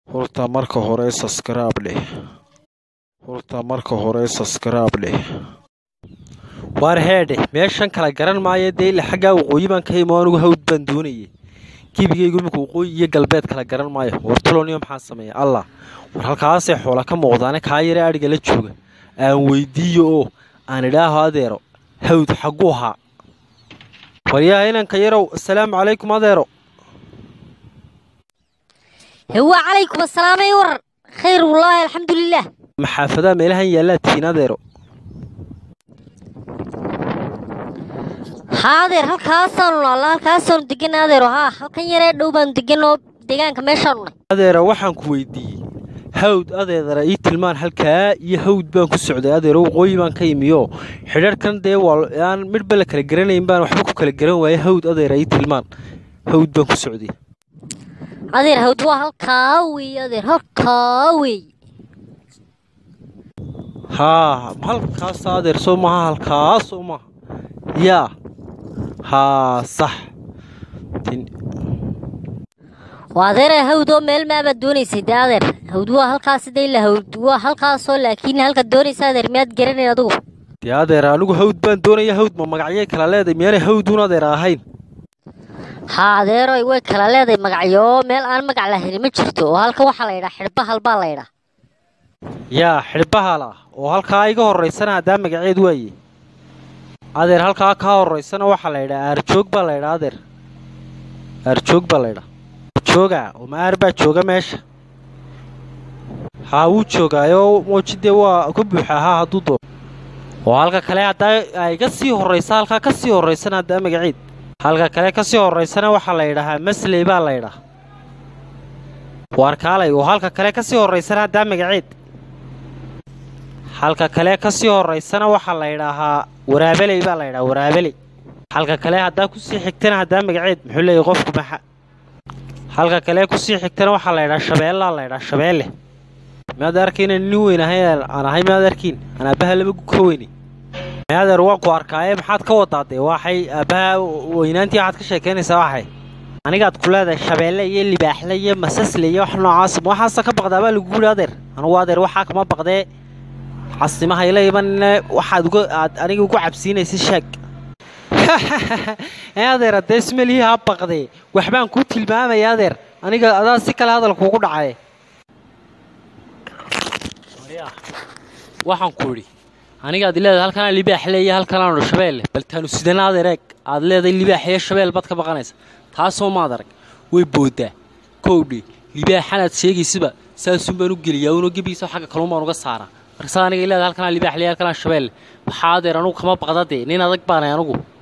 horta marka hore subscribe leh horta marka hore subscribe leh waar heedhe meeshan kala garan maayo dee ila xaggaa waqooyi baan ka imo anugu hawd baan doonayay gebigaygu imika waqooyi iyo galbeed kala garan maayo war tuloniyo maxaa sameeya allah war halkaasay xoola ka muuqdaane kaa yare adhiga la jooga aan weydiiyo oo aan idhaaho adeero hawd xagguu ahaa waryaha inanka yarow asalaamu calaykum adeero هو عليكم السلام يا ور خير والله الحمد لله maxaafadaa meelahan yaallaa tihiin adeero haadeer halkaasaanu alla halkaasaanu degan adeero haa halkan yaree dhow baanu deganoo deegaanka meeshaanu nay adeero waxaan ku weydiiyey hawd adeedara ii tilmaan halkaa iyo hawd baan ku socday adeero waqooyi baan ka imiyo xidharhkan dee waa aan midhba la kala garanayn baan waxba ku kala garan waaya hawd adeera ii tilmaan hawd baan ku socday adeer hawd waa halkaa weeye adeer halkaa weeye haa halkaas adeer soo maaha halkaas soo maaha yaa haa sax Tin- waa adeere hawd oo meel maabaad doonaysay dee adeer hawd waa halkaas dee ila hawd waa halkaasoo laakiin halkaad doonaysa adeer miyaad garanayn adigu dee adeer anigu hawd baan doonaya hawd ma magacyay kala leeday miyaanay hawduun adeer ahayn haa adeeroy way kala leedahay magacyo meel aan magac lahayn ma jirto oo halkan waxaa la yidhaa xidhbahal baa la yidhaa yaa xidhbahala oo halkaa iga horraysana haddaa magaceed waaye adeer halkaa kaa horraysana waxaa la yidhaa aarjoog baa la yidhaa adeer aarjoog baa la yidhaa jooga oo maar baa jooga meesha haa wuu joogaayo moojidee waa ka buuxa haa hadduu doono oo halka kale haddaa ay ka sii horraysa halkaa ka sii horraysana haddaa magaceed halka kale ka sii horraysana waxaa la yidhahaa masley baa la yidhaa waar kaalay oo halka kale ka sii horraysana haddaa magaceed halka kale ka sii horraysana waxaa la yidhaahaa waraabeley baa la yidhaha waraabeley halka kale haddaa kusii xigtana haddaa magaceed muxuu leeyahy qofku maxa halka kale kusii xigtana waxaa la yidhaha shabeellaa la yidhaha shabeelle miyaad arkayna nin weyn ahay aan ahay miyaad arkiin aan aabbaha laba gu ka weyni miyadeer waan ku arkaaye maxaad ka wadaa dee waxay aabbaha weynaantii waxaad ka sheekaynaysaa waxay anigaad ku leedahay shabeelle iyo libaaxle iyo masasle iyo wax noocaas ma waxaasa ka baqdaa baa lagu yidhi adeer anugu adeer waxaa kama baqdee casimaha ila imanine waxaad uga aad aniga ugu cabsiinaysa sheeg ee adeer haddee ismalihii ha baqdee waxbaan kuu tilmaamaya adeer aniga adaa si kale hadal kuugu dhacay waxaan ku idhi anigaad leedahay halkanaa libaax leeya halkanaanu shabeelle bal taanu sidana adeer eeg aad leedahay libaax iyo shabeel baad ka baqanaysa taasoo maad arag way booddaa kowdhi libaaxanaad sheegaysaba saasuun baan u geliyaa unoo gebigiisa xagga kaluun baan uga saaraa markasaad aniga leedahay halkanaa libaax leeya halkanaa shabeelle waxaa adeer anugu kama baqda dee nin adag baanay anugu